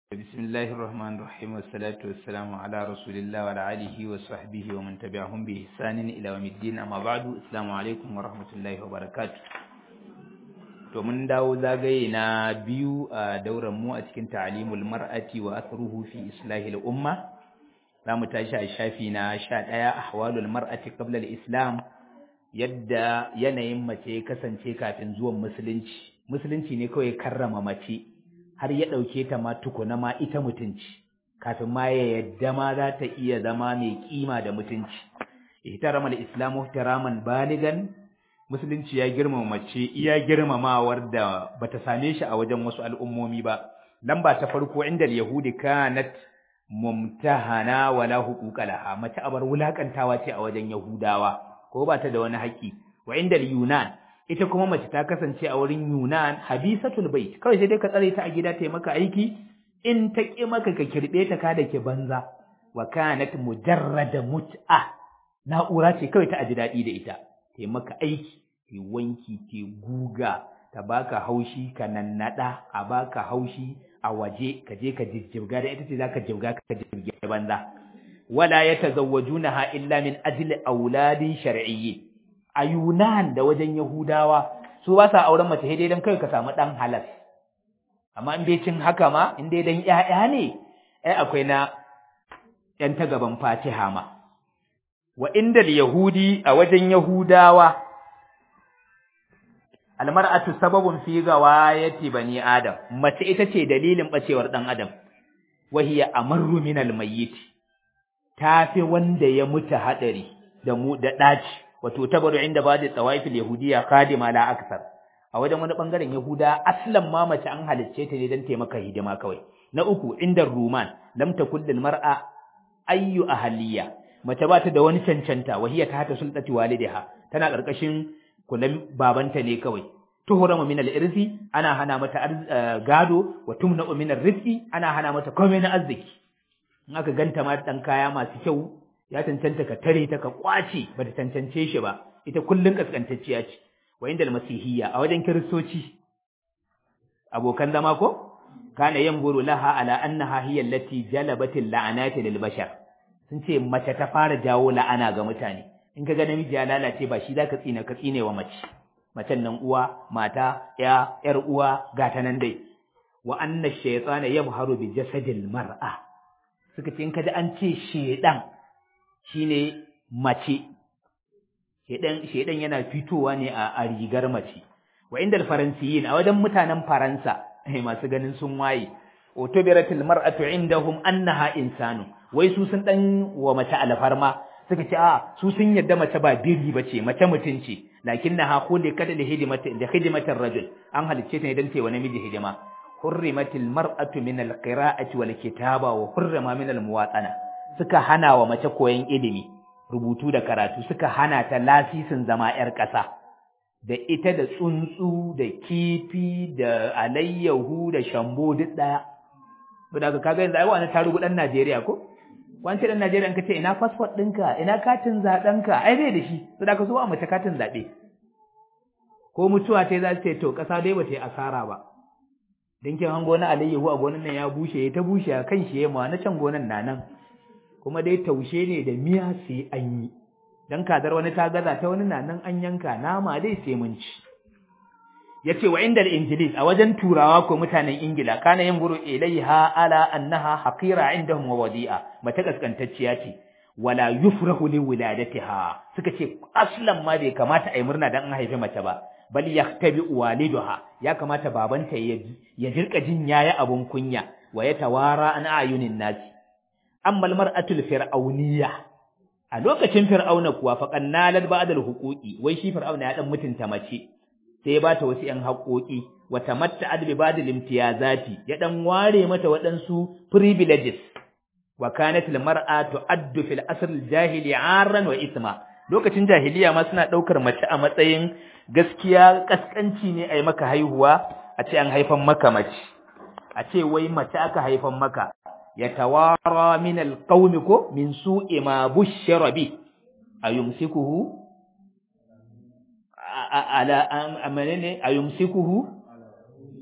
بسم الله الرحمن الرحيم والصلاة والسلام على رسول الله وعلى آله وصحبه ومن تبعهم بإحسان إلى يوم الدين أما بعد السلام عليكم ورحمة الله وبركاته to mun dawo zagaye na biyu a dauran mu a cikin ta'limul mar'ati wa athruhu fi islahil umma zamu tashi a shafi na 11 ahwalul mar'ati qabla al-islam yadda yanayin mace ya kasance kafin zuwan musulunci musulunci ne kawai karrama mace har ya ɗauke ta ma tukuna ma ita mutunci kafin ma ya yadda ma za ta iya zama mai kima da mutunci ihtaramal islamu ihtiraman baligan musulunci ya girmama mace iya girmamawar da bata same shi a wajen wasu al'ummomi ba lamba ta farko inda yahudi kanat mumtahana wala huquqa laha mace abar wulakantawa ce a wajen yahudawa ko ba ta da wani haƙƙi wa inda yunan ita kuma mace ta kasance a wurin Yunan habisatul bait kawai sai dai ka tsare ta a gida ta yi maka aiki in ta ki maka ka kirbe ta ka da ke banza wa kanat mujarrada mut'a na'ura ce kawai ta aji daɗi da ita ta yi maka aiki ta wanki ta guga ta baka haushi ka nannada a baka haushi a waje ka je ka jijjibga da ita ce zaka jibga ka jibge banza wala yatazawwajunaha illa min ajli auladin shar'iyyin a Yunan da wajen Yahudawa su ba sa auren mace dai dan kai ka samu dan halas amma in bai cin haka ma in dai dan ƴaƴa ne ai akwai na ƴan ta gaban Fatiha ma wa inda yahudi a wajen Yahudawa almar'atu sababun fi gawayati bani adam mace ita ce dalilin bacewar dan adam wahiya amarru min almayyit tafi wanda ya mutu hadari da mu da daci wato tabaru inda ba da tsawaifil yahudiya khadima la aksar a wajen wani bangaren yahuda aslan ma mace an halicce ta ne don taimaka hidima kawai na uku inda ruman lam takul lil mar'a ayyu ahliya mace ba ta da wani cancanta wahiya ta hata sultati walidiha tana karkashin kulan babanta ne kawai tuhurama min al-irsi ana hana mata gado wa tumna min ar-rizqi ana hana mata komai na arziki in aka ganta ma dan kaya masu kyau ya cancanta ka tare ta ka kwace ba ta cancance shi ba ita kullun kaskantacciya ce wa inda masihiyya a wajen kiristoci abokan zama ko kana yanzuru laha ala annaha hiya allati jalabatil la'anati lil bashar sun ce mace ta fara jawo la'ana ga mutane in ka ga namiji ya lalace ba shi zaka tsina ka tsine wa mace macen nan uwa mata ya yar uwa gata nan dai wa anna shaytana yabharu bi jasadil mar'a suka ce in ka ji an ce shedan shine mace shedan shedan yana fitowa ne a, a rigar mace wa indal faransiyin a wajen mutanen faransa eh masu ganin sun waye utubiratil mar'atu indahum annaha insanu wai su sun dan wa mace alfarma suka ce a su sun yadda mace ba biri bace mace mutun ce lakinnaha khuliqat li hidimati li hidimati rajul an halicce ta ne dan wa namiji hidima hurrimatil mar'atu min alqira'ati wal kitaba wa hurrima min almuwatana suka hana wa mace koyon ilimi rubutu da karatu suka hana ta lasisin zama 'yar ƙasa da ita da tsuntsu da kifi da alayyahu da shambo duk ɗaya da ka kaga yanzu ai wani tarugu ɗan Najeriya ko wani ɗan Najeriya ka ce ina fasfot ɗinka ina katin zaɓenka ai zai da shi to da ka so a mace katin zaɓe ko mutuwa ta za ce to ƙasa dai ba ta yi asara ba dinkin hango na alayyahu a gonan nan ya bushe ya ta bushe a kan shi ya ma na can gonan na nan kuma dai taushe ne da miya sai an yi dan kadar wani ta gaza ta wani na nan an yanka nama dai sai mun ci yace wa indal injilis a wajen turawa ko mutanen ingila kana yin guru ilaiha ala annaha haqira indahum wa wadi'a mata kaskantacciya ce wala yufrahu li wiladatiha suka ce aslan ma bai kamata ai murna dan an haife mace ba bal yaktabi waliduha ya kamata babanta ya ya jirka jin yayi abun kunya wa yatawara an ayunin nasi amma mar'atul fir'auniyya a lokacin fir'auna kuwa faqan nalal ba'dal huquqi wai shi fir'auna ya dan mutunta mace sai ya bata wasu ƴan haƙoƙi wa tamatta'at bi ba'dil imtiyazati ya dan ware mata waɗansu privileges wa kanat al mar'a tu'addu fil asr al jahili 'arran wa isma lokacin jahiliya ma suna daukar mace a matsayin gaskiya kaskanci ne ai maka haihuwa a ce an haifan maka mace a ce wai mace aka haifan maka yatawara min alqawmi ko min su'i ma bushira bi ayumsikuhu ala amanene ayumsikuhu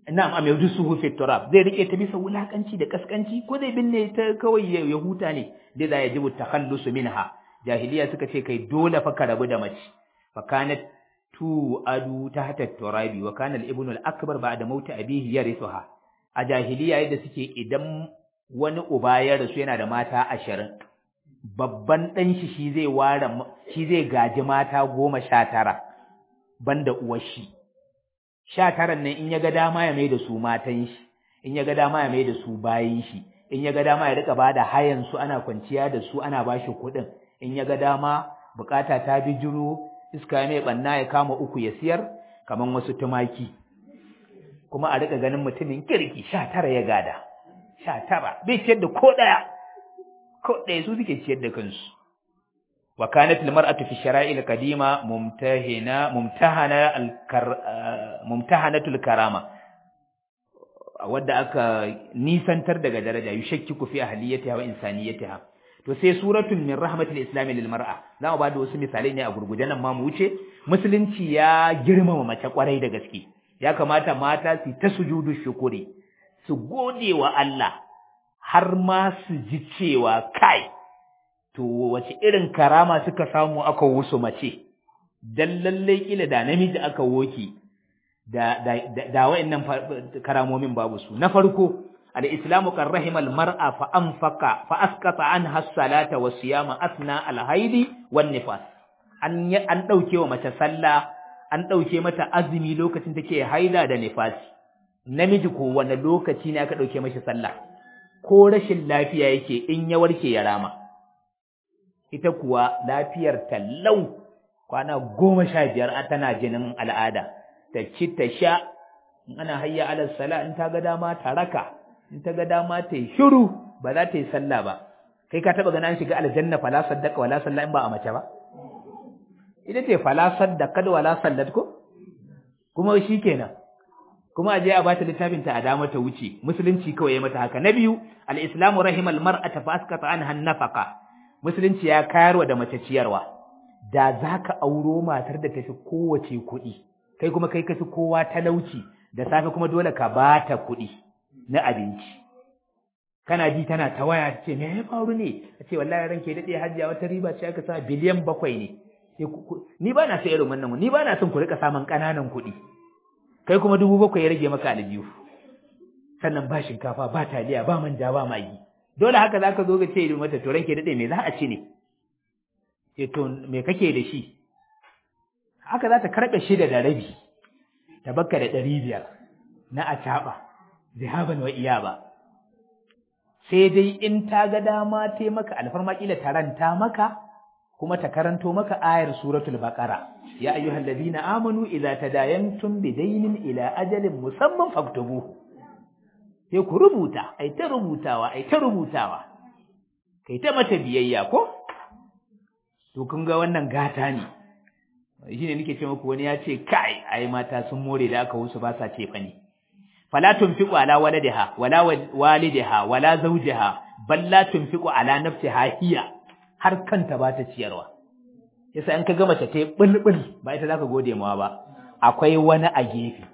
na'am am yadsuhu fi turab zai rike ta bisa wulakanci da kaskanci ko zai binne ta kawai ya huta ne dai za ya jibu takhallusu minha jahiliya suka ce kai dole fa ka rabu da mace fa kanat tu adu tahta turabi wa kana al-ibnu al-akbar ba'da mauti abihi yarithuha a jahiliya yadda suke idan wani uba ya rasu yana da mata ashirin babban ɗan shi shi zai ware shi zai gaji mata goma sha tara banda uwar shi sha taran nan in ya ga dama ya mai da su matan shi in ya ga dama ya mai da su bayin shi in ya ga dama ya rika bada hayan su ana kwanciya da su ana bashi kuɗin in ya ga dama bukata ta bijiro iska mai banna ya kama uku ya siyar kaman wasu tumaki kuma a rika ganin mutumin kirki sha tara ya gada sha tara bai ciyar da ko ɗaya ko ɗaya su suke ciyar da kansu wa kanat almar'atu fi shara'il qadima mumtahina mumtahana alkar mumtahanatul karama wadda aka nisantar daga daraja yushakkiku fi ahliyatiha wa insaniyatiha to sai suratul min rahmatil islam lil mar'a za mu bada wasu misalai ne a gurguje nan ma mu wuce musulunci ya girmama mace kwarai da gaske ya kamata mata su ta sujudu shukuri su gode wa Allah har ma su ji cewa kai to wace irin karama suka samu aka wusu mace dan lalle kila da namiji aka woki da da da wayannan karamomin babu su na farko al-islamu kan rahimal mar'a fa anfaqa fa askata anha as-salata was siyama asna al-haidi wan nifas an an dauke wa mace sallah an dauke mata azumi lokacin take haila da nifasi namiji ko wani lokaci ne aka dauke mashi sallah ko rashin lafiya yake in ya warke ya rama ita kuwa lafiyar tallau kwana goma sha biyar tana jinin al'ada ta ci ta sha in ana hayya alal sala in ta ga dama ta raka in ta ga dama ta yi shiru ba za ta yi sallah ba kai ka taba ganin an shiga aljanna fala saddaka wala salla in ba a mace ba ita ce fala saddaka wala sallat ko kuma shikenan kuma aje a bata littafin ta a dama ta wuce musulunci kawai ya mata haka na biyu al-islamu rahimal mar'ata fa askata anha nafaqa musulunci ya kayarwa da mace ciyarwa da zaka auro matar da tafi kowace kuɗi kai kuma kai kafi kowa talauci da safe kuma dole ka bata kuɗi na abinci kana ji tana ta waya ce me ya faru ne a ce wallahi ranke dade hajjiya wata riba ce aka sa biliyan bakwai ne ni ba na so irin wannan ni ba na son ku rika samun ƙananan kuɗi kai kuma dubu bakwai ya rage maka aljihu sannan ba shinkafa ba taliya ba manja ba magi dole haka zaka zo ga ce mata to ranke dade me za a ci ne ce to me kake da shi haka za ta karɓe shida da rabi ta bakka da ɗari biyar na acaɓa zihaban wa iyaba sai dai in ta ga dama ta maka alfarma kila taranta maka kuma ta karanto maka ayar suratul baqara ya ayyuhal ladina amanu idza tadayantum bidaynin ila ajalin musamman faktubu sai ku rubuta ai ta rubutawa ai ta rubutawa kai ta mata biyayya ko to kun ga wannan gata ne shine nake ce muku wani ya ce kai ai mata sun more da aka wusu ba sa ce fa ne fala tunfiqu ala waladiha wala walidiha wala zawjiha bal la tunfiqu ala nafsiha hiya har kanta ba ta ciyarwa yasa in ka ga mace ta bulbul ba ita zaka gode mawa ba akwai wani a gefe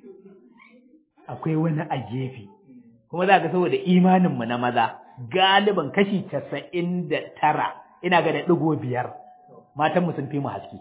akwai wani a gefe kuma za ka saboda imanin mu na maza galiban kashi 99 ina ga da digo biyar matan mu sun fi mu haske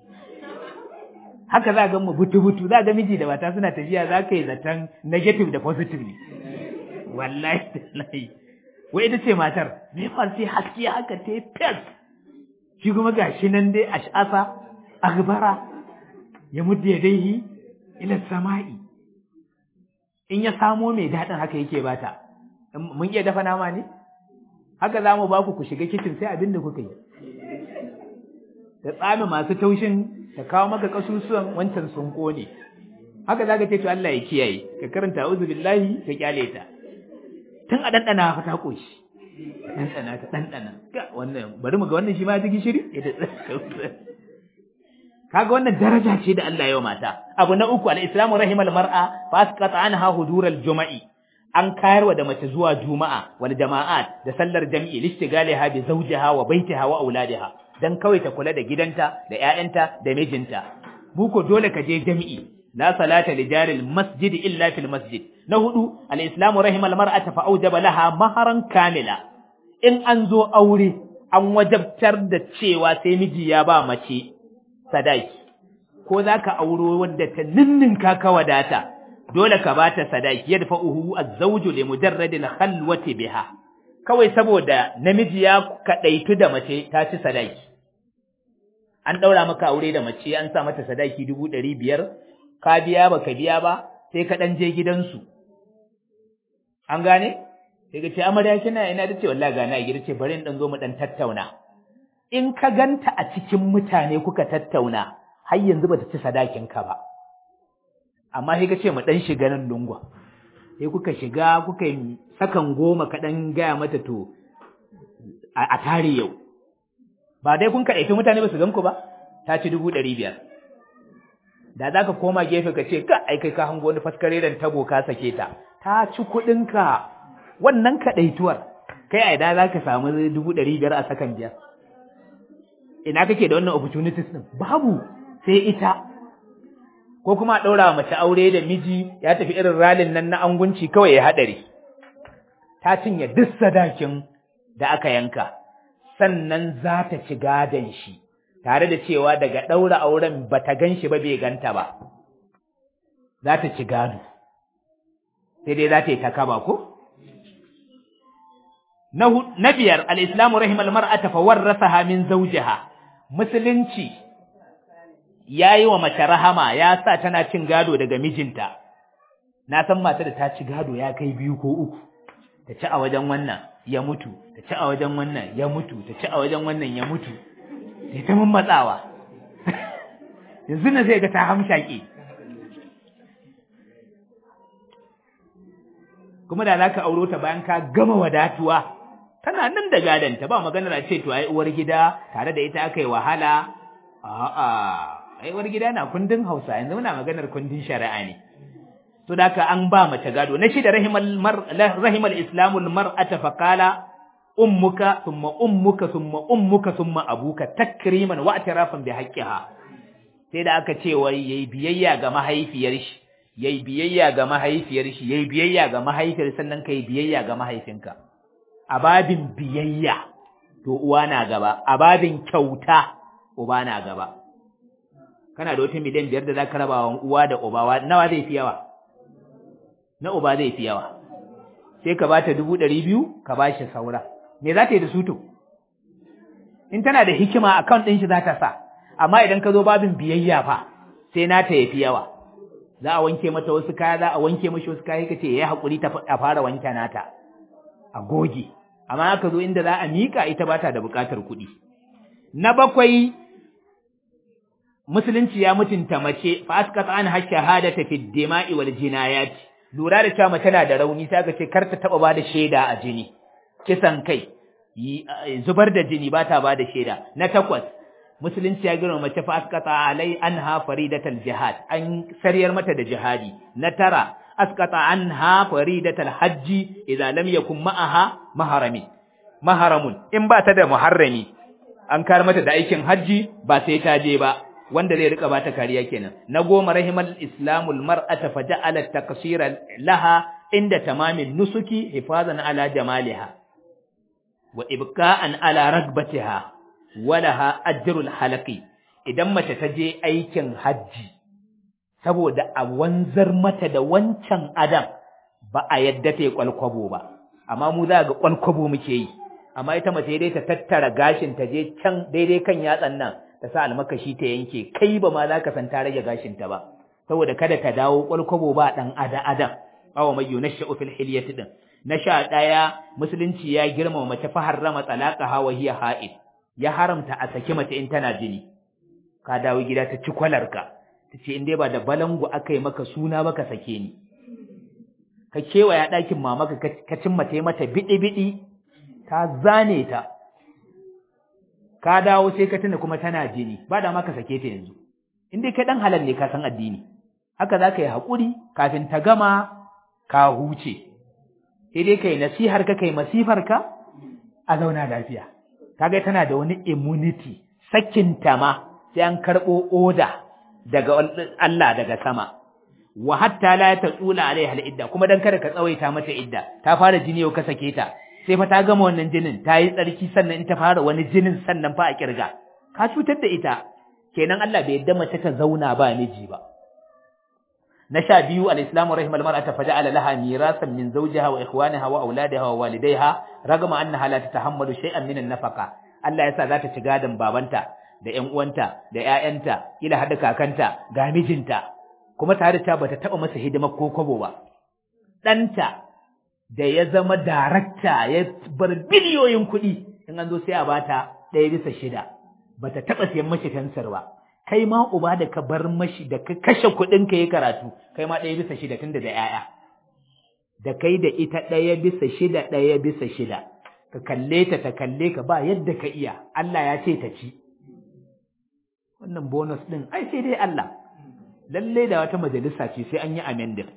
haka za ga mu butu-butu za ga miji da mata suna tafiya za ka yi zaton negative da positive ne wallahi wallahi wai ita ce matar me fa sai haske haka ta fes shi kuma gashi nan dai ash'asa aghbara ya mudda yadaihi ila sama'i in ya samo mai dadin haka yake bata mun iya dafa nama ne haka za mu ba ku ku shiga kitchen sai abin da kuka yi da tsami masu taushin ta kawo maka kasusuwan wancan sun kone haka zaka ce to Allah ya kiyaye ka karanta a'udhu billahi ka kyale ta tun a dandana fa ta koshi dandana ta dandana wannan bari mu ga wannan shi ma ya gishiri kaga wannan daraja ce da Allah ya mata abu na uku al-islamu rahimal mar'a fa asqata anha hudural juma'i an kayarwa da mace zuwa juma'a wal jama'at da sallar jami'i listigaliha bi zawjiha wa baitiha wa auladiha dan kawai ta kula da gidanta da ƴaƴanta da mijinta buko dole ka je jami'i la salata li jaril masjid illa fil masjid na hudu al-islamu rahimal mar'ata fa aujaba laha maharan kamila in an zo aure an wajabtar da cewa sai miji ya ba mace sadaki ko zaka auro wadda ta ninninka ka wadata dole ka bata sadaki yadfa'uhu az-zawju li mujarradil khalwati biha kawai saboda namiji ya kadaitu da mace ta ci sadaki an daura maka aure da mace an sa mata sadaki dubu ɗari biyar ka biya ba ka biya ba sai ka ɗan je gidansu an gane sai ka ce amarya kina ina da ce wallahi gana a gida ce bari in ɗan zo mu ɗan tattauna in ka ganta a cikin mutane kuka tattauna har yanzu bata ci sadakin ka ba amma sai ka ce mu ɗan shiga nan lungwa sai kuka shiga kuka yi sakan goma ka ɗan gaya mata to a tare yau ba dai kun kaɗaifi mutane ba su gan ku ba ta ci dubu ɗari biyar da za ka koma gefe ka ce ka ai kai ka hango wani faskareren tabo ka sake ta ta ci kuɗinka wannan kaɗaituwar kai a idan za ka samu dubu ɗari biyar a sakan biyar ina kake da wannan opportunities ɗin babu sai ita ko kuma a ɗaura mace aure da miji ya tafi irin ralin nan na angunci kawai ya haɗari ta cinye duk sadakin da aka yanka sannan za ta ci gadon shi tare da cewa daga ɗaura auren ba ta gan shi ba bai ganta ba za ta ci gado sai dai za ta yi ta kaba ko? Na biyar, al'islamu rahimal mar'ata fa warrasaha min zawjiha musulunci ya yi wa mace rahama ya sa tana cin gado daga mijinta, na san mata da ta ci gado ya kai biyu ko uku, ta ci a wajen wannan ya mutu, ta ci a wajen wannan ya mutu, ta ci a wajen wannan ya mutu, sai ta mun matsawa. Yanzu na zai ga ta hamshaƙe. Kuma da za ka auro ta bayan ka gama wadatuwa, tana nan da gadanta ba maganar a ce to ai uwar gida tare da ita aka yi wahala, a'a, ai uwar gida na kundin Hausa yanzu muna maganar kundin shari'a ne. to da ka an ba mace gado na shida rahimal mar rahimal islamul mar'ata faqala ummuka thumma ummuka thumma ummuka thumma abuka takriman wa atirafan bi haqqiha sai da aka ce wai yayi biyayya ga mahaifiyar shi yayi biyayya ga mahaifiyar shi yayi biyayya ga mahaifiyar sannan kai biyayya ga mahaifinka a babin biyayya to uwa na gaba a babin kyauta uba na gaba kana da wata miliyan biyar da zaka raba wa uwa da uba nawa zai fi yawa na uba zai fi yawa sai ka bata dubu ɗari biyu ka ba shi saura me za ta yi da su to in tana da hikima account ɗin shi za ta sa amma idan ka zo babin biyayya fa sai na ta yafi yawa za a wanke mata wasu kaya za a wanke mashi wasu kaya kace yayi hakuri ta a fara wanke nata a goge amma aka zo inda za a mika ita ba ta da buƙatar kuɗi na bakwai musulunci ya mutunta mace fa asqata an shahadata fi dima'i wal jinayat lura da cewa mace na da rauni sai aka ce kar ta taba bada shaida a jini kisan kai zubar da jini ba ta bada shaida na takwas musulunci ya girma mace fa asqata alai anha faridatal jihad an sariyar mata da jihadi na tara asqata anha faridatal hajji idza lam yakun ma'aha maharami maharamun in ba ta da muharrami an kar mata da aikin hajji ba sai ta je ba wanda zai rika bata kariya kenan na goma rahimal islamul mar'ata faja'ala taqsira laha inda tamamin nusuki hifazan ala jamaliha wa ibqa'an ala ragbatiha walaha ajrul halaqi idan mace ta je aikin hajji saboda a wanzar mata da wancan adam ba a yadda ta yi kwalkwabo ba amma mu za ga kwalkwabo muke yi amma ita mace dai ta tattara gashin ta je can daidai kan yatsan nan ta sa almakashi ta yanke kai ba ma za ka san ta rage gashinta ba saboda kada ta dawo kwalkwabo ba dan ada adam awa mai yunashu fil hilyati din na sha daya musulunci ya girmama mace fa harrama talaqaha wa hiya ha'id ya haramta a saki mace in tana jini ka dawo gida ta ci kwalarka ta ce in dai ba da balangu aka yi maka suna ba ka sake ni ka kewaya ɗakin mamaka ka cin mace mata biɗi-biɗi ta zane ta ka dawo sai ka tuna kuma tana jini ba da ma ka sake ta yanzu in dai kai dan halal ne ka san addini haka za ka yi haƙuri kafin ta gama ka huce sai dai kai nasihar ka kai masifar ka a zauna lafiya kaga tana da wani immunity sakin ta ma sai an karɓo oda daga Allah daga sama wa hatta la tatsula alaiha al-idda kuma dan kada ka tsawaita mata idda ta fara jini yau ka sake ta sai fa ta gama wannan jinin ta yi tsarki sannan in ta fara wani jinin sannan fa a kirga ka cutar da ita kenan Allah bai yadda mace ta zauna ba miji ba na sha biyu al-islamu rahimal mar'ata faja'ala laha mirasan min zawjiha wa ikhwaniha wa auladiha wa walidayha ragama annaha la tatahammalu shay'an min an-nafaqa Allah yasa za ta ci gadon babanta da ƴan uwanta da ƴaƴanta kila hada kakanta ga mijinta kuma tare ta bata taba masa hidimar ko kwabo ba ɗanta da ya zama darakta ya bar biliyoyin kuɗi in an zo sai a bata ɗaya bisa shida bata taba siyan mashi fensir ba kai ma uba da ka bar mashi da ka kashe kuɗin ka yi karatu kai ma ɗaya bisa shida tunda da ƴaƴa da kai da ita ɗaya bisa shida ɗaya bisa shida ka kalle ta ta kalle ka ba yadda ka iya Allah ya ce ta ci wannan bonus ɗin ai sai dai Allah lalle da wata majalisa ce sai an yi amendin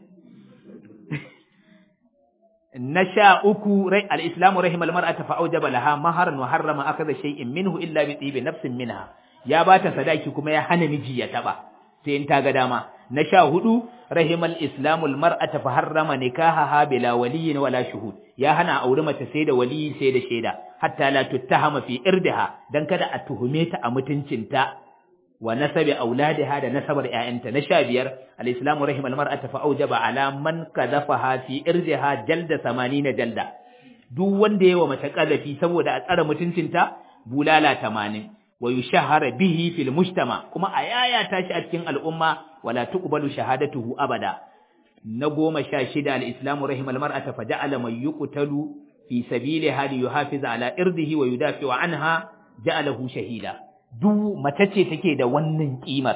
na sha uku rai al-islamu rahimal mar'ata fa aujaba laha maharan wa harrama akadha shay'in minhu illa bi tibi nafsin minha ya bata sadaki kuma ya hana miji ya taba sai in ta ga dama na sha hudu rahimal islamul mar'ata fa harrama nikahaha bila waliyyin wala shuhud ya hana aure mace sai da waliyi sai da shaida hatta la tuttahama fi irdiha dan kada a tuhume ta a mutuncinta wa nasabi auladiha da nasabar ƴaƴanta na sha biyar al-islamu rahimal mar'ata fa aujaba ala man qadhafaha fi irdiha jalda 80 jalda duk wanda yayi wa mace qadafi saboda a tsara mutuncinta bulala 80 wa yushahara bihi fil mujtama kuma a yaya tashi a cikin al'umma wala tuqbalu shahadatuhu abada na goma sha shida al-islamu rahimal mar'ata fa ja'ala man yuqtalu fi sabiliha li yuhafiza ala irdihi wa yudafi anha ja'alahu shahida duk mace ce take da wannan kimar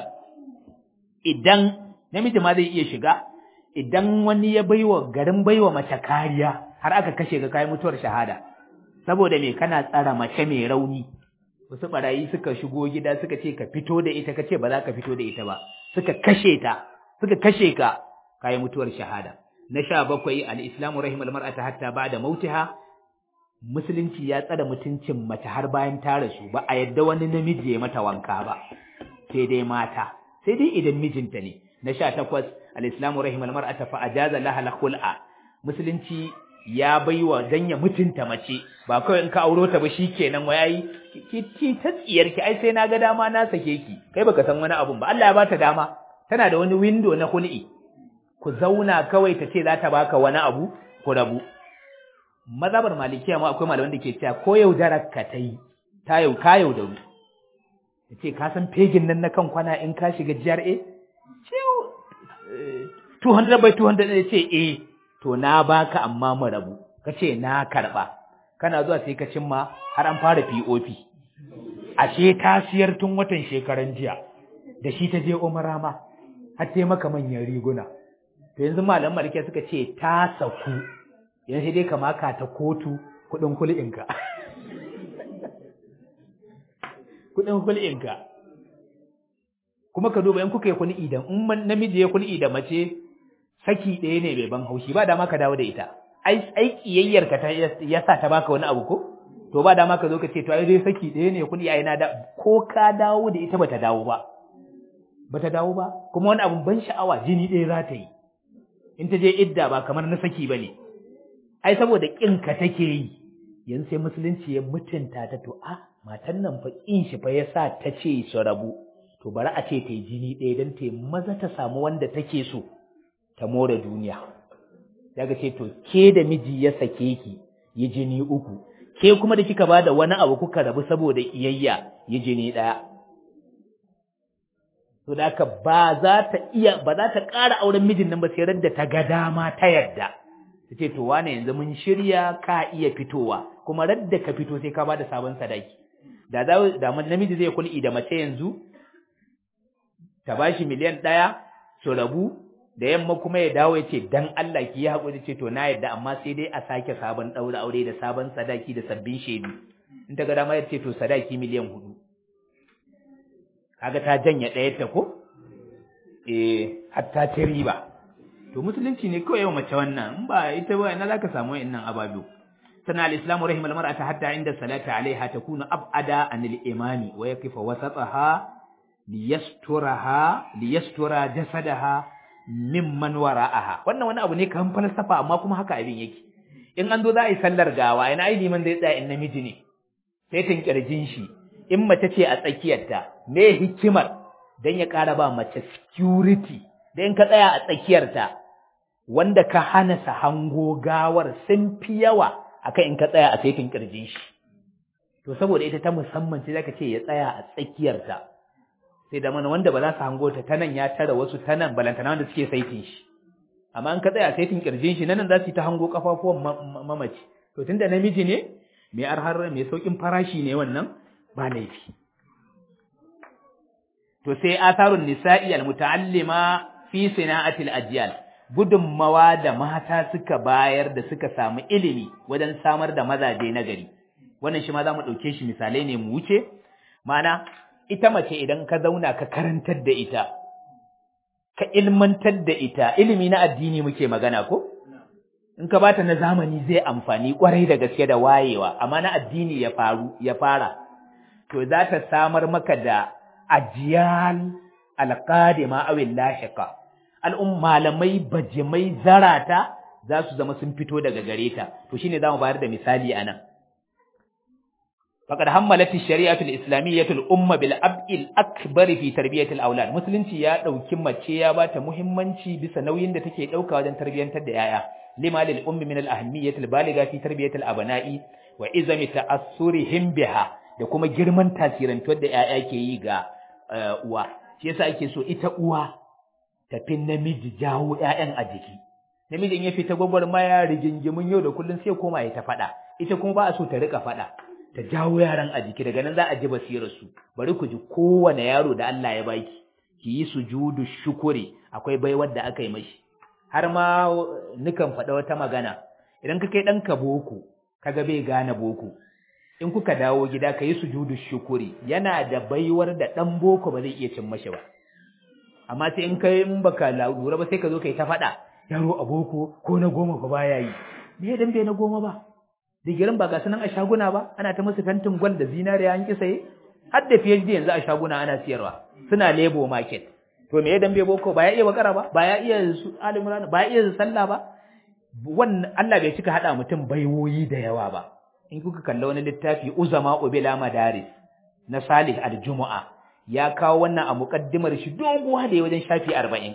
idan namiji ma zai iya shiga idan wani ya baiwa garin baiwa mace kariya har aka kashe ga kai mutuwar shahada saboda me kana tsara mace mai rauni wasu barayi suka shigo gida suka ce ka fito da ita kace ba za ka fito da ita ba suka kashe ta suka kashe ka kai mutuwar shahada na sha bakwai al-islamu rahimal mar'ata hatta ba'da mautiha musulunci ya tsada mutuncin mace har bayan ta rasu ba a yadda wani namiji ya mata wanka ba sai dai mata sai dai idan mijinta ne na sha takwas al-islamu rahimal mar'ata fa ajaza laha al-khul'a musulunci ya baiwa dan ya mutunta mace ba kawai in ka auro ta ba shikenan wai ai ki ki ta tsiyar ki ai sai na ga dama na sake ki kai baka san wani abun ba Allah ya bata dama tana da wani window na hul'i ku zauna kawai ta ce za ta baka wani abu ku rabu mazhabar malikiya ma akwai malaman da ke cewa ko yaudarar ka ta yi ta yau ka yaudaru ya ce ka san fegin nan na kan kwana in ka shiga GRA ce 200 by 200 ya ce eh to na baka amma mu rabu ka ce na karba kana zuwa sai ka cimma har an fara POP ashe ta siyar tun watan shekaran jiya da shi ta je umara ma har sai maka manyan riguna to yanzu malaman malikiya suka ce ta saku yanzu dai ka maka ta kotu kudin kul'inka kudin kul'inka kuma ka duba in kuka yi kul'i da in namiji ya kul'i da mace saki ɗaya ne bai ban haushi ba dama ka dawo da ita ai ai kiyayyar ka ta yasa ta baka wani abu ko to ba dama ka zo ka ce to ai dai saki ɗaya ne kul'i ai na da ko ka dawo da ita bata dawo ba bata dawo ba kuma wani abun ban sha'awa jini ɗaya za ta yi in ta je idda ba kamar na saki bane ai saboda ƙinka take yi yanzu sai musulunci ya mutunta ta to a matan nan fa ƙin shi fa yasa ta ce su rabu to bari a ce ta yi jini ɗaya don ta maza ta samu wanda take so ta more duniya daga ce to ke da miji ya sake ki yi jini uku ke kuma da kika ba da wani abu kuka rabu saboda iyayya yi jini ɗaya to da haka ba za ta iya ba za ta ƙara auren mijin nan ba sai da ta ga dama ta yarda ta ce to wane yanzu mun shirya ka iya fitowa kuma radda ka fito sai ka bada sabon sadaki da za da namiji zai kul'i da mace yanzu ta bashi miliyan ɗaya su rabu da yamma kuma ya dawo ya ce dan Allah ki yi haƙuri ce to na yadda amma sai dai a sake sabon ɗaura aure da sabon sadaki da sabbin shaidu in ta ga dama ya ce to sadaki miliyan hudu kaga ta janya ɗaya ta ko eh hatta ta riba to musulunci ne kawai yau mace wannan in ba ita ba ina zaka samu wa'annan ababu sana al-islamu rahimal mar'ata hatta inda salati alaiha takunu ab'ada anil imami wa yaqifa wasataha liyasturaha liyastura jasadaha mimman wara'aha wannan wani abu ne kan falsafa amma kuma haka abin yake in an zo za a yi sallar gawa ina ai liman zai tsaya in namiji ne sai tun kirjin shi in mace ce a tsakiyarta me hikimar dan ya ƙara ba mace security dan ka tsaya a tsakiyarta wanda ka hana sa hango gawar sun fi yawa akan in ka tsaya a saitin kirjin shi to saboda ita ta musamman ce zaka ce ya tsaya a tsakiyarta sai da mana wanda ba za su hango ta tanan ya tara wasu tanan balantana wanda suke saitin shi amma in ka tsaya a saitin kirjin shi nan za su yi ta hango kafafuwan mamaci to tunda namiji ne mai arhar mai saukin farashi ne wannan ba laifi to sai asarun nisa'i almutaallima fi sina'atil ajyal gudunmawa da mata suka bayar da suka samu ilimi wajen samar da mazaje na gari wannan shi ma za mu ɗauke shi misalai ne mu wuce mana ita mace idan ka zauna ka karantar da ita ka ilmantar da ita ilimi na addini muke magana ko in ka bata na zamani zai amfani kwarai da gaske da wayewa amma na addini ya faru ya fara to za ta samar maka da ajiyal alqadima aw lahiqa al'um malamai bajimai zarata za su zama sun fito daga gare ta to shine zamu bayar da misali anan faqad hammalat ash-shari'atu al-islamiyyatu al-umma bil ab'il akbar fi tarbiyati al-awlad musulunci ya dauki mace ya bata muhimmanci bisa nauyin da take dauka wajen tarbiyantar da yaya lima lil ummi min al-ahammiyyati al-baligha fi tarbiyati al-abna'i wa izami ta'assurihim biha da kuma girman tasirantuwar da yaya ke yi ga uwa shi yasa ake so ita uwa tafi namiji jawo ƴaƴan a jiki namijin ya fita gwagwarmaya rigingimin yau da kullum sai koma ya ta faɗa ita kuma ba a so ta rika faɗa ta jawo yaran a jiki daga nan za a ji basirar su bari ku ji kowane yaro da Allah ya baki ki yi sujudu shukuri akwai baiwar da aka yi mashi har ma nukan faɗa wata magana idan ka kai ɗanka boko kaga bai gane boko in kuka dawo gida ka yi sujudu shukuri yana da baiwar da ɗan boko ba zai iya cin mashi ba amma sai in kai in baka lura ba sai ka zo kai ta faɗa yaro a boko ko na goma ba baya yi me dan bai na goma ba digirin ba ga sunan a shaguna ba ana ta musu fentin gwal da zinariya an kisaye har da PhD yanzu a shaguna ana siyarwa suna lebo market to me dan bai boko ba ya iya bakara ba ba ya iya su alimran ba ya iya sallah ba wannan Allah bai cika hada mutum baiwoyi da yawa ba in kuka kalla wani littafi uzama ubila madaris na Salih al-Jumu'a ya kawo wannan a muƙaddimar shi doguwa da ya wajen shafi arba'in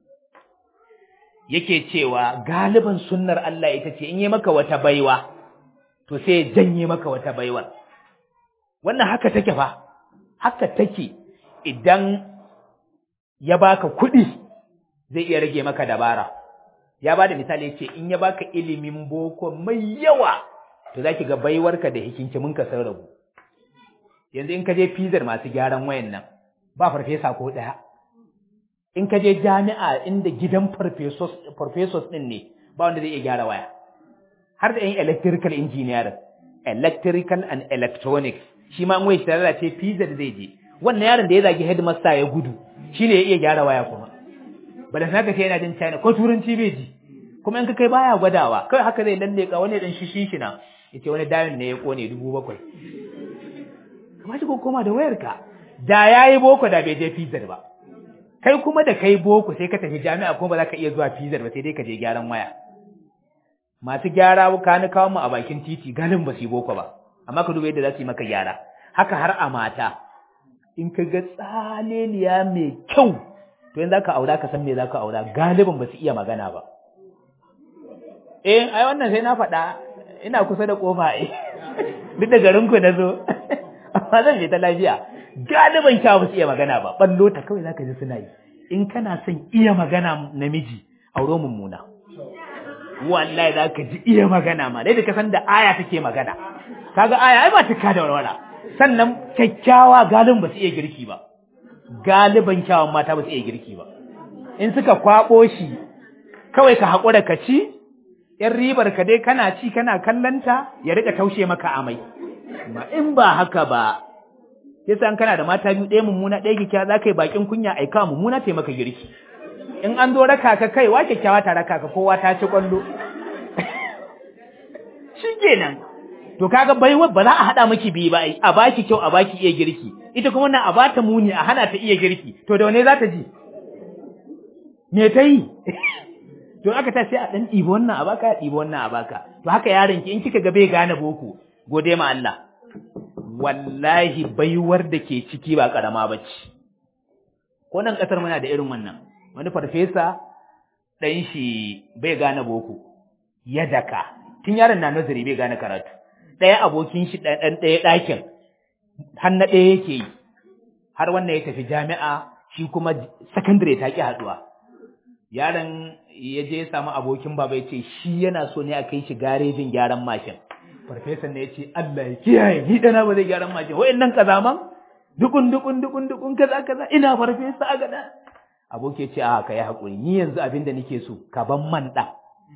yake cewa galiban sunnar Allah ita ce in yi maka wata baiwa to sai ya janye maka wata baiwar wannan haka take fa haka take idan ya baka kuɗi zai iya rage maka dabara ya ba da misali yace in ya baka ilimin boko mai yawa to zaki ga baiwarka da hikinkiminka sun rabu yanzu in ka je fizar masu gyaran wayan nan ba farfesa ko ɗaya in ka je jami'a inda gidan farfesos ɗin ne ba wanda zai iya gyara waya har da yin electrical engineering electrical and electronics shi ma wai shi tare ce fizar zai je wannan yaron da ya zagi headmaster ya gudu shi ne ya iya gyara waya kuma bala na ka ce yana jin china ko turanci bai ji kuma in ka kai baya gwadawa kawai haka zai lalle ka wani dan shishi shi na yace wani dayon ne ya kone dubu bakwai kamar shi ko koma da wayarka da yayi boko da bai je fizar ba kai kuma da kai boko sai ka tafi jami'a kuma ba za ka iya zuwa fizar ba sai dai ka je gyaran waya masu gyara ka ni kawo mu a bakin titi galin ba su yi boko ba amma ka duba yadda za su yi maka gyara haka har a mata in ka ga tsaleliya mai kyau to yanzu ka aura ka san me za ka aura galibin ba su iya magana ba eh ai wannan sai na faɗa ina kusa da kofa eh duk da garinku na zo amma zan je ta lafiya galiban kya ba su iya magana ba ballo ta kawai zaka ji suna yi in kana son iya magana namiji auro mummuna wallahi zaka ji iya magana ma dai da ka san da aya take magana kaga aya ai ba tuka da walwala sannan kyakkyawa galibin ba su iya girki ba galiban kyawun mata ba su iya girki ba in suka kwabo shi kawai ka haƙura ka ci ‘yan ribar ka dai kana ci kana kallanta ya rika taushe maka amai, ma in ba haka ba, yasa an kana da mata biyu ɗaya mummuna ɗaya kyakkyawa za ka yi bakin kunya aika mummuna ta maka girki. In an zo raka ka kai wa kyakkyawa ta raka ka kowa ta ci ƙwallo. Shi kenan. To kaga baiwa ba za a haɗa maki biyu ba a baki kyau a baki iya girki. Ita kuma wannan a bata muni a hana ta iya girki. To da wane za ta ji? me ta yi to aka ta sai a dan ɗibi wannan a baka a ɗibi wannan a baka to haka yaron ki in kika ga bai gane boko gode ma Allah wallahi baiwar da ke ciki ba karama bace ko nan kasar muna da irin wannan wani farfesa dan shi bai gane boko ya daka tun yaron na nazari bai gane karatu ɗaya abokin shi ɗan ɗaya ɗakin har na ɗaya yake yi har wannan ya tafi jami'a shi kuma sakandare ta ƙi haɗuwa yaron ya je ya samu abokin baba ya ce shi yana so ne a kai shi garejin gyaran mashin farfesan ne ya ce Allah ya kiyaye ni dana ba zai gyaran mashin wa'annan kazaman dukun dukun dukun dukun kaza kaza ina farfesa a gada aboki ya ce a ka yi haƙuri ni yanzu abin da nake so ka ban man ɗan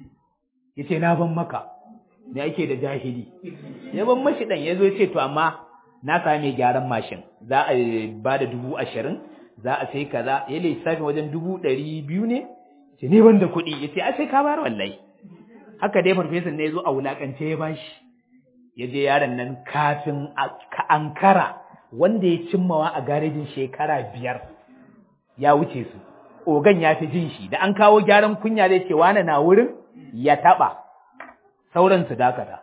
ya ce na ban maka ne ake da jahili ya ban mashi ɗan ya zo ya ce to amma na sami gyaran mashin za a ba da dubu ashirin za a sai kaza ya lissafi wajen dubu ɗari biyu ne ce ne ban da kuɗi ya ce a sai ka bayar wallahi haka dai farfesan ne ya zo a wulaƙance ya bashi ya je yaron nan kafin ka ankara wanda ya cimmawa a garejin shekara biyar ya wuce su ogan ya fi jin shi da an kawo gyaran kunya zai ce wane na wurin ya taɓa sauran su dakata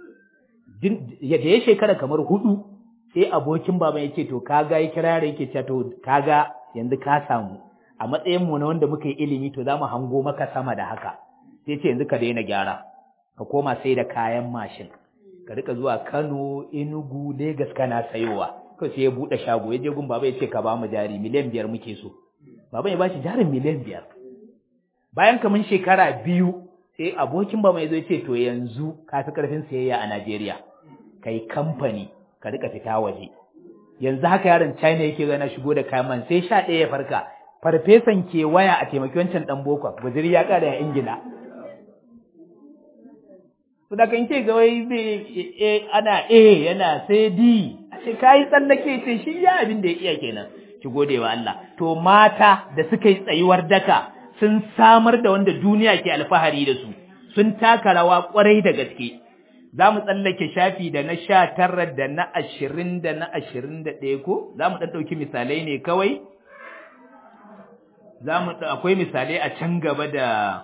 da ya shekara kamar hudu sai abokin baban ya ce to kaga ya kira yare yake cewa to kaga yanzu ka samu a matsayin mu na wanda muka yi ilimi to za mu hango maka sama da haka sai ce yanzu ka daina gyara ka koma sai da kayan mashin ka rika zuwa Kano Enugu Lagos kana sayowa to sai ya bude shago ya je gun baba ya ce ka ba mu jari miliyan biyar muke so baban ya ba shi jarin miliyan biyar bayan kaman shekara biyu sai abokin baba ya zo ya ce to yanzu ka fi karfin sayayya a Najeriya kai kamfani ka rika fita waje yanzu haka yaron China yake gana shigo da kayan man sai sha ɗaya ya farka farfesan ke waya a taimaki wancan dan boko guzuri ya kada ya ingila to da kan ce ga wai ana A yana sai D a ce kai tsallake ce shi ya abin da ya iya kenan ki gode wa Allah to mata da suka yi tsayuwar daka sun samar da wanda duniya ke alfahari da su sun taka rawa kwarai da gaske za mu tsallake shafi da na sha tara da na ashirin da na ashirin da ɗaya ko za mu ɗan ɗauki misalai ne kawai za mu akwai misalai a can gaba da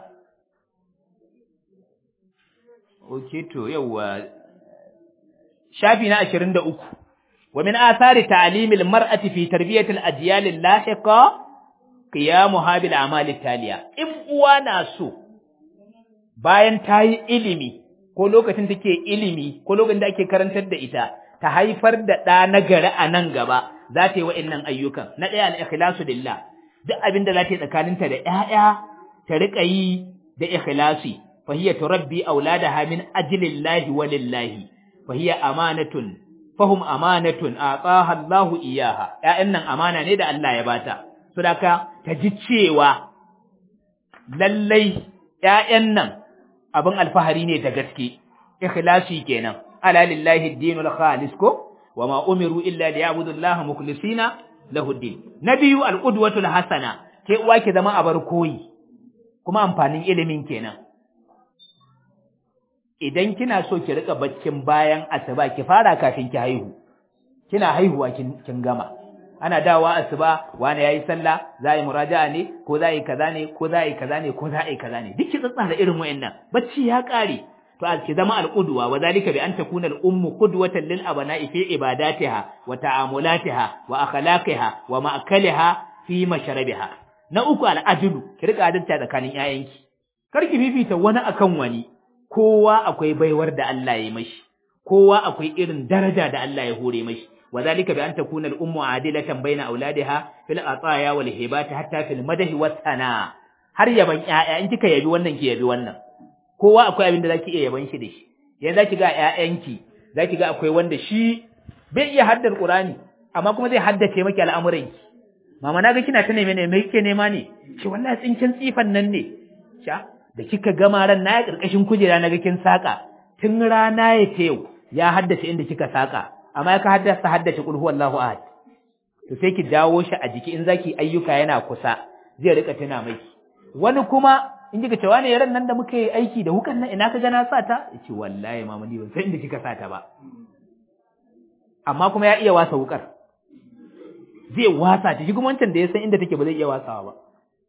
ok to yauwa shafi na ashirin da uku wa min athari ta'limil mar'ati fi tarbiyatil ajyal lahiqa qiyamuha bil a'mal taliya in uwa na so bayan ta yi ilimi ko lokacin take ilimi ko lokacin da ake karantar da ita ta haifar da ɗa na gari a nan gaba za ta yi wa'annan ayyukan na ɗaya al-ikhlasu lillah duk abin da za ta yi tsakaninta da ƴaƴa ta riƙa yi da ikhlasi fa hiya turabbi auladaha min ajlillahi wa lillahi fa hiya amanatun fahum amanatun ataha Allahu iyaha ƴaƴan nan amana ne da Allah ya bata saboda ta ji cewa lallai ƴaƴan nan abin alfahari ne da gaske ikhlasi kenan ala lillahi ad-dinul khalis ko wama umiru illa liya'budu allaha mukhlisina lahu ad-din nabiyu al-qudwatul hasana ke uwa ki zama abar koyi kuma amfanin ilimin kenan idan kina so ki rika baccin bayan asuba ki fara kafin ki haihu kina haihuwa kin, kin gama ana dawowa asuba wani yayi sallah za yi muraja'a ne ko za yi kaza ne ko za yi kaza ne ko za yi kaza ne duk ki tsatsara irin wayannan bacci ya kare to ki zama alqudwa wa zalika bi an takuna al-ummu qudwatan lil abna'i fi ibadatiha wa ta'amulatiha wa akhlaqiha wa ma'kaliha fi mashrabiha na uku al-ajlu ki rika adalta tsakanin yayanki kar ki fifita wani akan wani kowa akwai baiwar da Allah ya mashi kowa akwai irin daraja da Allah ya hore mashi وذلك بأن تكون الأم عادلة بين أولادها في العطايا والهبات حتى في المدح والثناء har yaban ƴaƴa in kika yabi wannan ki yabi wannan kowa akwai abin da zaki iya yaban shi da shi yanzu zaki ga ƴaƴanki zaki ga akwai wanda shi bai iya haddar Qur'ani amma kuma zai haddace maki al'amuran ki mama naga kina ta neme ne me kike nema ne shi wallahi tsinkin tsifan nan ne sha da kika gama ran na ya karkashin kujera naga kin saka tun rana ya ce yau ya haddace inda kika saka amma ka haddasa haddace kul huwallahu ahad to sai ki dawo shi a jiki in zaki ayyuka yana kusa zai rika tuna miki wani kuma in kika ce wani yaran nan da muka yi aiki da hukan nan ina ka ga na sa ta yace wallahi mama ni ban san inda kika sa ta ba amma kuma ya iya wasa wukar zai wasa ta shi kuma wancan da ya san inda take ba zai iya wasawa ba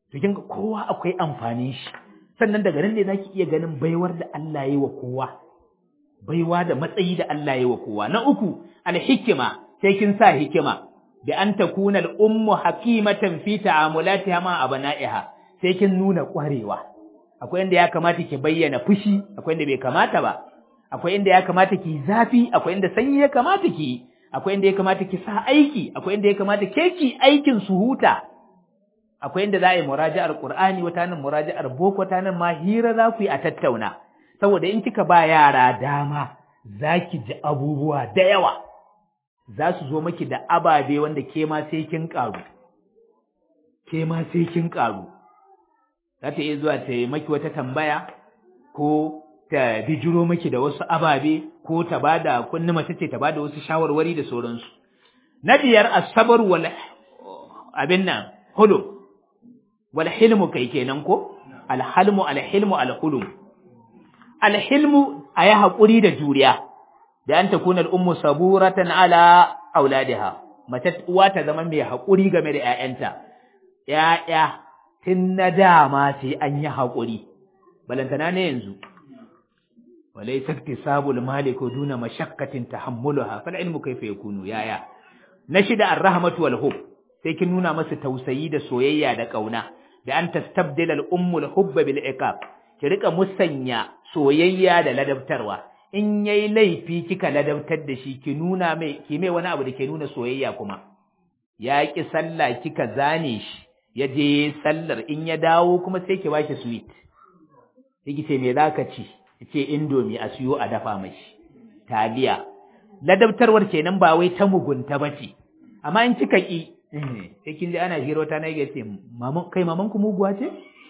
to kin kowa akwai amfanin shi sannan daga nan ne zaki iya ganin baiwar da Allah ya yi wa kowa baiwa da matsayi da Allah ya yi wa kowa na uku alhikima sai kin sa hikima bi an takuna al-ummu hakimatan fi ta'amulatiha ma abna'iha sai kin nuna kwarewa akwai inda ya kamata ki bayyana fushi akwai inda bai kamata ba akwai inda ya kamata ki zafi akwai inda sanyi ya kamata ki akwai inda ya kamata ki sa aiki akwai inda ya kamata ke ki aikin su huta akwai inda za a yi muraji'ar Qur'ani wata nan muraji'ar boko wata nan ma hira za ku yi a tattauna saboda in kika ba yara dama za ki ji abubuwa da yawa za su zo maki da ababe wanda ke ma sai kin ƙaru ke ma sai kin ƙaru za ta iya zuwa ta yi maki wata tambaya ko ta bijiro maki da wasu ababe ko ta bada kunni mace ce ta bada wasu shawarwari da sauransu na biyar asabar wal abin nan hulum wal hilmu kai kenan ko al halmu al hilmu al hulum al hilmu ayi hakuri da juriya da an takuna al ummu saburatan ala auladiha mace uwa ta zama mai hakuri game da ƴaƴanta ƴaƴa tun na dama sai an yi hakuri balantana ne yanzu وليس اكتساب المال دون مشقة تحملها فالعلم كيف يكون يا يا نشد الرحمة والحب sai kin nuna masa tausayi da soyayya da kauna da an tastabdila al-ummu al-hubb bil iqab ki rika musanya soyayya da ladabtarwa in yayi laifi kika ladabtar da shi ki nuna mai ki mai wani abu da ke nuna soyayya kuma ya ki sallah kika zane shi ya je sallar in ya dawo kuma sai ki bashi sweet sai ki ce me zaka ci ce indomi a siyo a dafa mashi taliya ladabtarwar kenan ba wai ta mugunta bace amma in kika ki sai kin ji ana hira wata na yake ce maman kai maman ku muguwa ce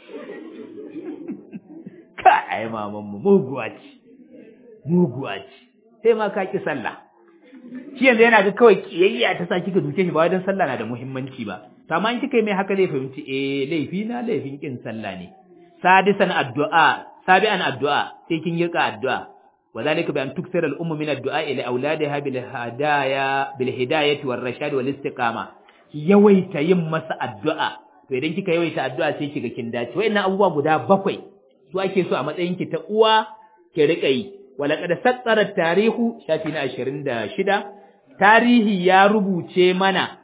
ka ai maman mu muguwa ce muguwa ce sai ma ka ki sallah shi yanzu yana ga kawai kiyayya ta sa kika duke shi ba dan sallah na da muhimmanci ba to amma in kika yi mai haka zai fahimci eh laifi na laifin kin sallah ne sadisan addu'a sabi'an addu'a sai kin yi addu'a وذلك بأن تكثر الأم من الدعاء لأولادها بالهدايا بالهداية والرشاد والاستقامة yawaita yin masa addu'a to idan kika yawaita addu'a sai kiga kin dace wayannan abubuwa guda bakwai su ake so a matsayin ki ta uwa ki rika yi walaqad sattara tarihu shafi na 26 tarihi ya rubuce mana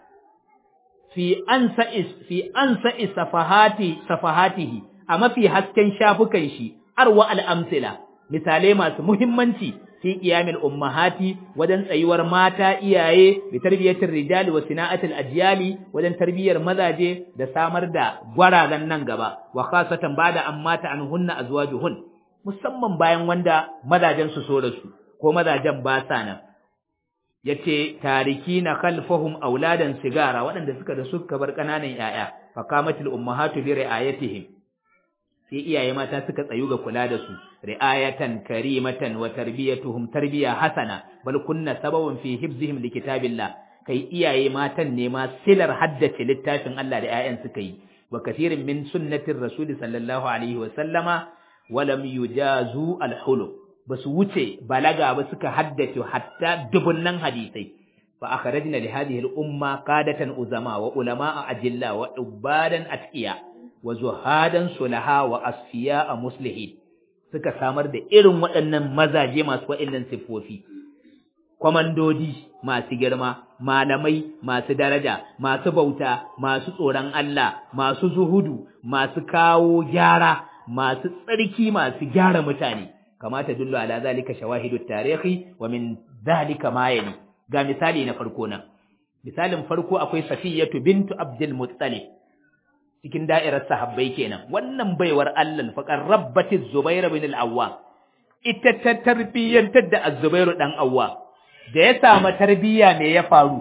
fi ansa fi ansa safahati safahatihi a mafi hasken shafukan shi arwa al-amsila misalai masu muhimmanci fi qiyamil ummahati wajen tsayuwar mata iyaye bi tarbiyatir rijali wa sina'atil ajyali wajen tarbiyar mazaje da samar da gwarazan nan gaba wa khasatan bada an mata anhunna azwajuhun musamman bayan wanda mazajen su so da su ko mazajen ba sa nan yace tarikina khalfahum auladan sigara waɗanda suka da suka bar kananan yaya fakamatil ummahatu bi ri'ayatihim sai iyaye mata suka tsayu ga kula da su ri'ayatan karimatan wa tarbiyatuhum tarbiya hasana bal kunna sababan fi hifzihim likitabillah kai iyaye matan ne ma silar haddace littafin Allah da 'ya'yan suka yi wa kathirin min sunnatir rasul sallallahu alaihi wa sallama wa lam yujazu al-hulum basu wuce balaga ba suka haddace hatta dubunnan hadisai fa akhrajna li hadhihi al-umma qadatan uzama wa ulama ajilla wa ubadan atqiya wa zuhadan sulaha wa asfiya a muslihin suka samar da irin waɗannan mazaje masu waɗannan siffofi kwamandodi masu girma malamai masu daraja masu bauta masu tsoron Allah masu zuhudu masu kawo gyara masu tsarki masu gyara mutane kamata dullu ala zalika shawahidu tarihi wa min zalika ma yali ga misali na farko nan misalin farko akwai safiyatu bintu abdul muttalib cikin da'irar sahabbai kenan wannan baiwar Allah faqar rabbati Zubair bin al-Awwam ita ta tarbiyyantar da Az-Zubair dan Awwa da ya samu tarbiyya me ya faru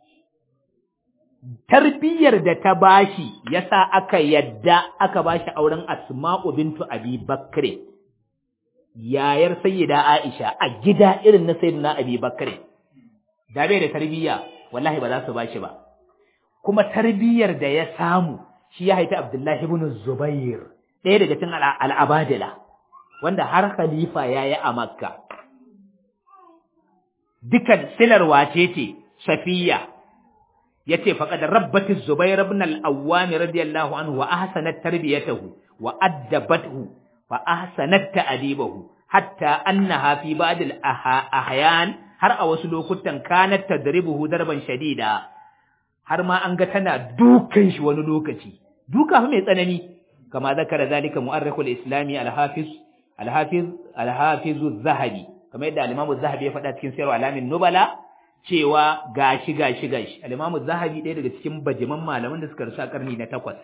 tarbiyyar da ta bashi yasa aka yadda aka bashi auren Asma'u bintu Abi Bakr yayar sayyida Aisha a gida irin na sayyidina Abi Bakr da bai da tarbiyya wallahi ba za su bashi ba kuma tarbiyyar da ya samu shi ya haifi Abdullahi ibn Zubair ɗaya daga cikin al'abadila wanda har khalifa ya yi a Makka. Dukan silar wace ce, Safiya, yace faqad rabbat az-zubair ibn al-awwam radiyallahu anhu wa ahsanat tarbiyatahu wa addabathu fa ahsanat ta'dibahu hatta annaha fi ba'd al-ahyan har a wasu lokutan kanat tadribuhu darban shadida har ma an ga tana dukan shi wani lokaci duka fa mai tsanani kama zakara zalika mu'arrikhul islami al-hafiz al-hafiz al-hafiz az-zahabi kamar yadda al-imam az-zahabi ya faɗa cikin sirru alamin nubala cewa gashi gashi gashi al-imam az-zahabi ɗaya daga cikin bajiman malaman da suka rasu a karni na takwas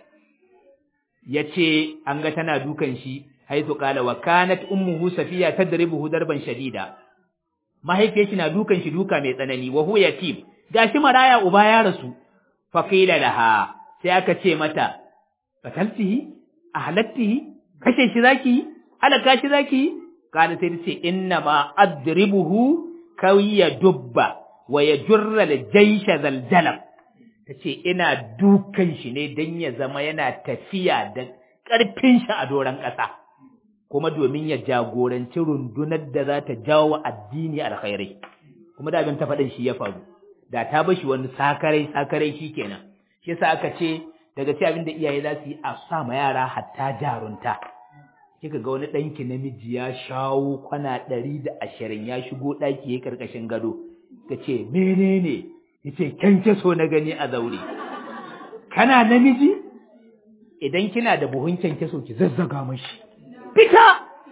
yace an ga tana dukan shi haythu qala wa kanat ummuhu safiya tadribuhu darban shadida mahaifiyar shi na dukan shi duka mai tsanani wa huwa yatim gashi maraya uba ya rasu fa qila laha sai aka ce mata qataltihi ahlattihi kashe shi zaki halaka shi zaki kana sai ce inna ma adribuhu kawiya dubba wa yajurra al-jaysha zaljalab tace ina dukan shi ne dan ya zama yana tafiya da ƙarfin shi a doran ƙasa kuma domin ya jagoranci rundunar da za ta jawo addini alkhairai kuma da abin ta faɗin shi ya faru da ta bashi wani sakarai sakarai shikenan shi yasa aka ce daga ci abin da iyaye za su yi a sa ma yara hatta jarunta kika ga wani ɗanki namiji ya shawo kwana ɗari da ashirin ya shigo ɗaki ya ƙarƙashin gado ka ce menene ya ce kyankyaso na gani a zaure kana namiji idan kina da buhun kyankyaso ki zazzaga mashi fita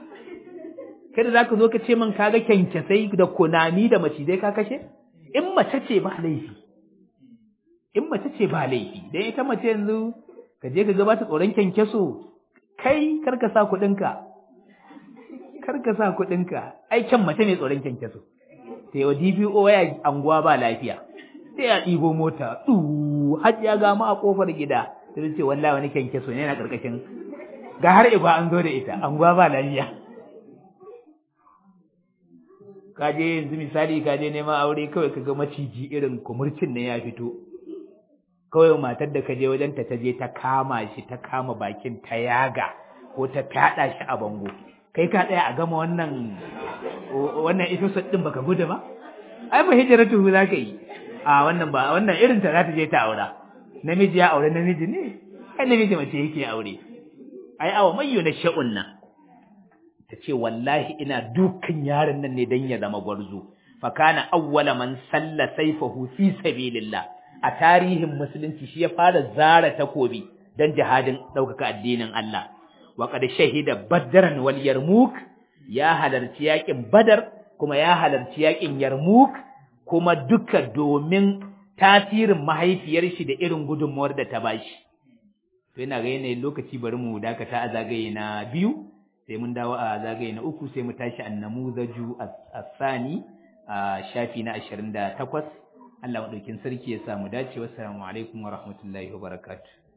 kada za ka zo ka ce min kaga kyankyasai da kunami da macizai ka kashe in mace ce ba laifi in mace ce ba laifi dan ita mace yanzu ka je ka gabata tsoron kyankyaso kai karka sa kuɗinka karka sa kuɗinka ai kyan mace ne tsoron kyankyaso sai wa DPO ya anguwa ba lafiya sai ya ɗibo mota du har ya ga ma a kofar gida sai ce wallahi wani kyankyaso ne na karkashin ga har igwa an zo da ita anguwa ba lafiya ka je yanzu misali ka je neman aure kawai ka ga maciji irin kumurcin ne ya fito kawai matar da ka je wajen ta je ta kama shi ta kama bakin ta yaga ko ta fyaɗa shi a bango kai ka tsaya a gama wannan wannan episode din baka gudu ba ai ba hijratu za ka yi a wannan ba wannan irin ta za ta je ta aura namiji ya aure namiji ne ai namiji mace yake aure ai awa mayyo na sha'un nan ta ce wallahi ina dukan yaron nan ne dan ya zama gwarzo fa kana awwala man salla sayfahu fi sabilillah a tarihin musulunci shi ya fara zara takobi dan jihadin ɗaukaka addinin Allah wa qad shahida badran wal yarmuk ya halarci yakin badar kuma ya halarci yakin yarmuk kuma duka domin tasirin mahaifiyar shi da irin gudunmuwar da ta bashi to ina ga yanayin lokaci bari mu dakata a zagaye na biyu sai mun dawo a zagaye na uku sai mu tashi annamuzaju as-sani a shafi na 28 Allah maɗaukin sarki ya samu dace wassalamu alaikum wa rahmatullahi wa barakatuh